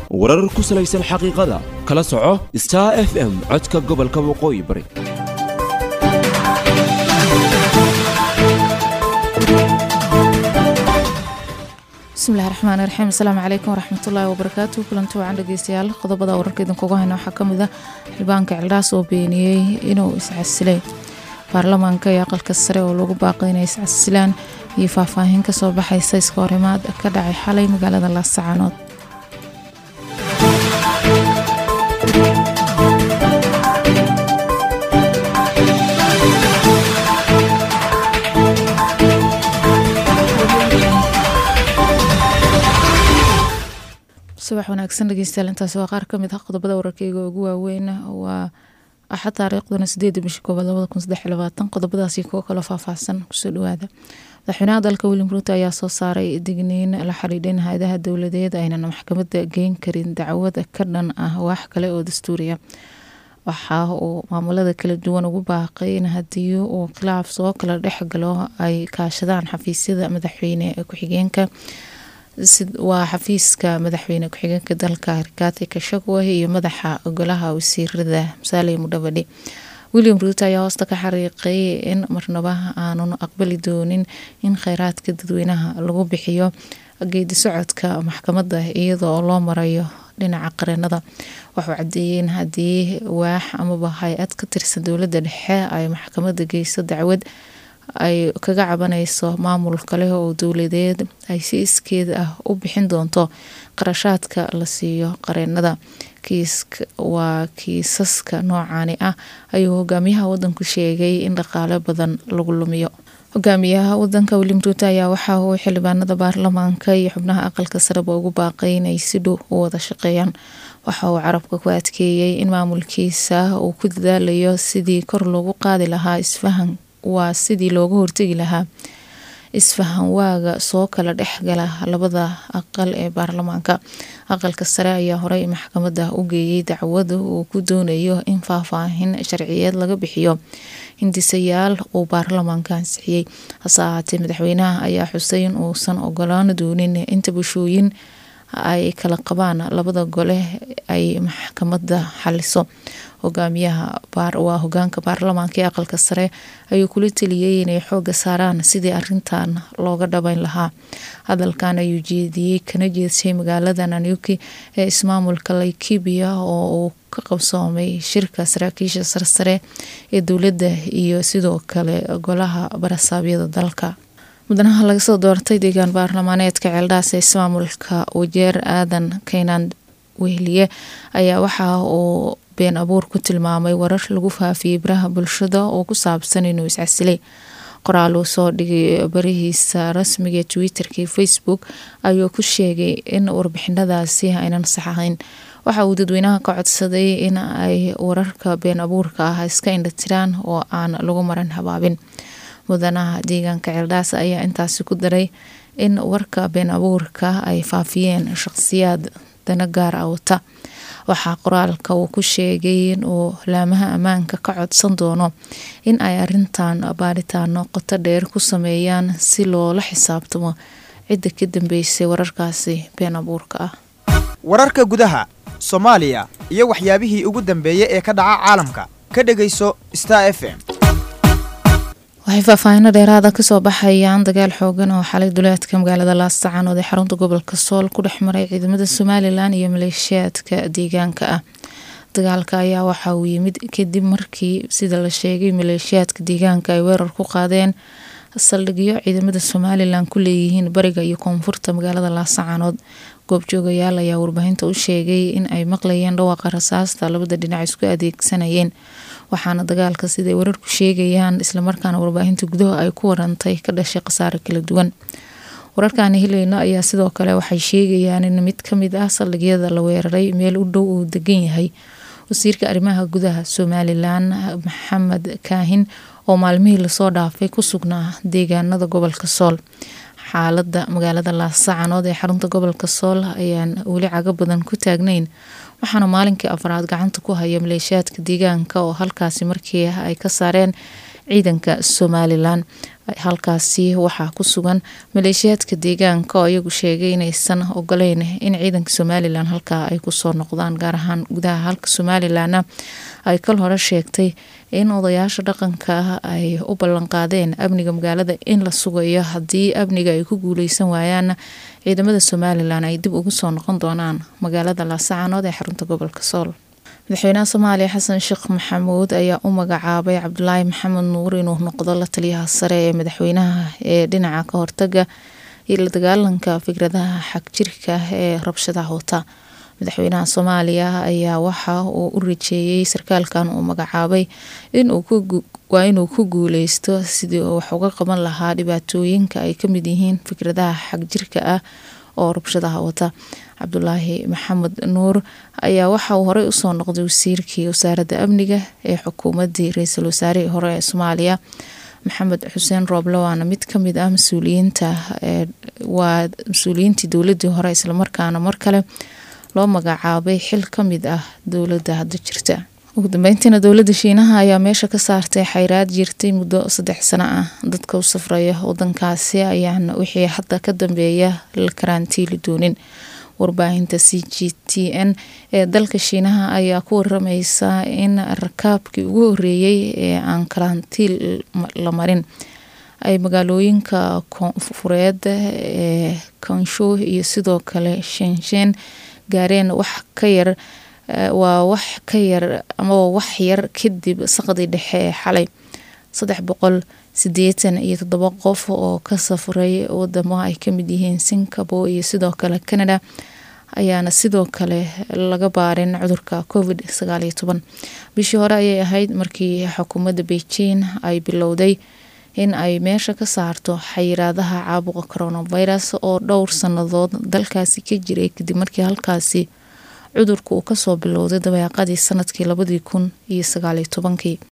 warar ku salaysan xaqiiqada kala soco star f m codka gobolka waqooyi bari bismillahi raxmaan raxiim asalaamu calaykum waraxmatullaahi wabarakaatu kulanti wacan dhegeystayaal qodobada wararka idinkuga hayna waxaa kamid ah xildhibaanka cildhaas oo beeniyey inuu iscasilay baarlamaanka iyo aqalka sare oo lagu baaqay inay iscasilaan iyo faahfaahin kasoo baxaysa iska horimaad ka dhacay xalay magaalada laascaanood subax wanaagsan dhegeystayaal intaasi waa qaar kamid ah qodobada wararkeyga ugu waaweyn waa axad taariikhduna sideeda bisha koobaad labada kun saddex iyo labaatan qodobadaasi kuwo kaloo faahfaahsan kusoo dhawaada madaxweynaha dalka william ruuto ayaa soo saaray digniin la xidhiidha in hay-adaha dowladeed aynan maxkamada geyn karin dacwad ka dhan ah wax kale oo dastuuriya waxa uu maamulada kala duwan ugu baaqay in haddii uu khilaaf soo kala dhex galo ay kaashadaan xafiisyada madaxweyne ku-xigeenka waa xafiiska madaxweyne ku-xigeenka dalka rikaati kashagwe iyo madaxa golaha wasiirada musaale mudhabadhi william ruuto ayaa hoosta ka xariiqay in marnaba aanun aqbali doonin in kheyraadka dadweynaha lagu bixiyo geedi socodka maxkamada iyadoo loo marayo dhinaca qareenada waxuu cadeeyey in haddii waax amaba hay-ad ka tirsan dowlada dhexe ay maxkamada geyso dacwad ay kaga cabanayso maamul kale oo dowladeed ay si iskeed ah u bixin doonto qarashaadka la siiyo qareenada waa kiisaska noocani ah ayuu hogaamiyaha wadanku sheegay in dhaqaale badan lagu lumiyo hogaamiyaha wadanka william ruuto ayaa waxa uu xildhibaanada baarlamaanka iyo xubnaha aqalka sareba ugu baaqay inay si dhow u wada shaqeeyaan waxa uu carabka ku adkeeyey in maamulkiisa uu ku dadaalayo sidii kor loogu qaadi lahaa isfahan waa sidii looga hortegi lahaa isfahan waaga soo kala dhexgala labada aqal ee baarlamaanka aqalka sare ayaa horey maxkamada u geeyey dacwada uu ku doonayo in faahfaahin sharciyeed laga bixiyo hindisayaal uu baarlamaanka ansixiyey hase ahaatee madaxweynaha ayaa xusay in uusan ogolaan doonin inta bulshooyin ay kala qabaan labada gole ay maxkamada xaliso hogaamiyaha waa hogaanka baarlamaanka ee aqalka sare ayuu kula teliyey inay xooga saaraan sidii arintan looga dhabeyn lahaa hadalkan ayuu jeediyey kana jeedshay magaalada nanyuki ee ismaamulka laikibia oo uu ka qabsoomay shirka saraakiisha sarsare ee dowladda iyo sidoo kale golaha barasaabyada dalka mudanaha laga soo doortay deegaan baarlamaaneedka ceeldhaas ee ismaamulka wajeer aadan kaynaan wehliye ayaa waxa uu been abuur ku tilmaamay warar lagu faafiyey baraha bulshada oo ku saabsan inuu iscasilay qoraal uu soo dhigay barihiisa rasmiga twitterka iyo facebook ayuu ku sheegay in warbixinadaasi aynan sax ahayn waxa uu dadweynaha ka codsaday in ay wararka been abuurka ah iska indhatiraan oo aan lagu maran habaabin mudanaha deegaanka ceeldhaas ayaa intaasi ku daray in warka been abuurka ay faafiyeen shaqsiyaad dana gaar ah wata waxaa qoraalka uu ku sheegay in uu laamaha ammaanka ka codsan doono in ay arintan baaritaano qoto dheer ku sameeyaan si loola xisaabtamo cidda ka dambeysay wararkaasi been abuurka ah wararka gudaha soomaaliya iyo waxyaabihii ugu dambeeyey ee ka dhaca caalamka ka dhegayso star f m waxay faahfaahino dheeraada kasoo baxayaan dagaal xoogan oo xalay duleedka magaalada laascaanood ee xarunta gobolka sool ku dhex maray ciidamada somalilan iyo maleeshiyaadka deegaanka ah dagaalka ayaa waxa uu yimid kadib markii sida la sheegay maleeshiyaadka deegaanka ay weerar ku qaadeen saldhigyo ciidamada somalilan ku leeyihiin bariga iyo koonfurta magaalada laascaanood goobjoogayaal ayaa warbaahinta u sheegay in ay maqlayeen dhawaaqa rasaasta labada dhinac isku adeegsanayeen waxaana dagaalka siday wararku sheegayaan islamarkaana warbaahinta gudaha ay ku warantay ka dhashay khasaare kala duwan wararkaani helayno ayaa sidoo kale waxay sheegayaan in mid kamid ah saldhigyada la weeraray meel u dhow uu degan yahay wasiirka arrimaha gudaha somalilan maxamed kaahin oo maalmihii lasoo dhaafay ku sugnaa deegaanada gobolka sool xaalada magaalada laasacanood ee xarunta gobolka sool ayaan weli cago badan ku taagnayn waxaana maalinkii afraad gacanta ku haya maleeshiyaadka deegaanka oo halkaasi markii ay ka saareen ciidanka somalilan halkaasi waxaa ku sugan maleeshiyaadka deegaanka oo iyagu sheegay inaysan ogoleyn in ciidanka somalilan halkaa ay kusoo noqdaan gaar ahaan gudaha halka somalilanna ay kal hore sheegtay in odayaasha dhaqanka ay u ballanqaadeen amniga magaalada in la sugayo haddii amniga ay ku guuleysan waayaanna ciidamada somalilan ay dib ugu soo noqon doonaan magaalada laasacanood ee xarunta gobolka sool madaxweynaha soomaaliya xasan sheekh maxamuud ayaa u magacaabay cabdulaahi maxamed nuur inuu noqdo la taliyaha sare ee madaxweynaha ee dhinaca ka hortaga iyo la dagaalanka fikradaha xagjirka ee rabshadaha wata madaxweynaha soomaaliya ayaa waxa uu u rajeeyey sarkaalkan uu magacaabay waa inuu ku guuleysto sidii uu wax uga qaban lahaa dhibaatooyinka ay kamid yihiin fikradaha xagjirka ah oo rabshadaha wata cabdulaahi maxamed nuur ayaa waxa uu horey usoo noqday wasiirkii wasaaradda amniga ee xukuumadii ra-iisul wasaarihii hore ee soomaaliya maxamed xuseen rooble waana mid kamid ah mas-uuliyiinta waa mas-uuliyiintii dowladii hore islamarkaana mar kale loo magacaabay xil kamid ah dowladda hadda jirta ugu dambeyntiina dowladda shiinaha ayaa meesha ka saartay xayraad jirtay muddo saddex sano ah dadka u safraya wadankaasi ayaan wixii hadda ka dambeeya la karantiili doonin warbaahinta c g t n ee dalka shiinaha ayaa ku warameysa in rakaabkii ugu horeeyey ee aan karantiil la marin ay magaalooyinka koonfureed ee kansho iyo sidoo kale shenshen gaareen wax ka yar waa wax ka yar amaba wax yar kadib saqdii dhexe ee xalay saddex boqol sideetan iyo toddoba qof oo ka safray wadamo ay kamid yihiin singapore iyo sidoo kale canada ayaana sidoo kale laga baarin cudurka covid sagaal iyo toban bishii hore ayay ahayd markii xukuumadda beijing ay bilowday in ay meesha ka saarto xayiraadaha caabuqa coronavirus oo dhowr sannadood dalkaasi ka jiray kadib markii halkaasi cudurka uu kasoo bilowday dabeeqadii sanadkii labadii kun iyo sagaaliyo tobankii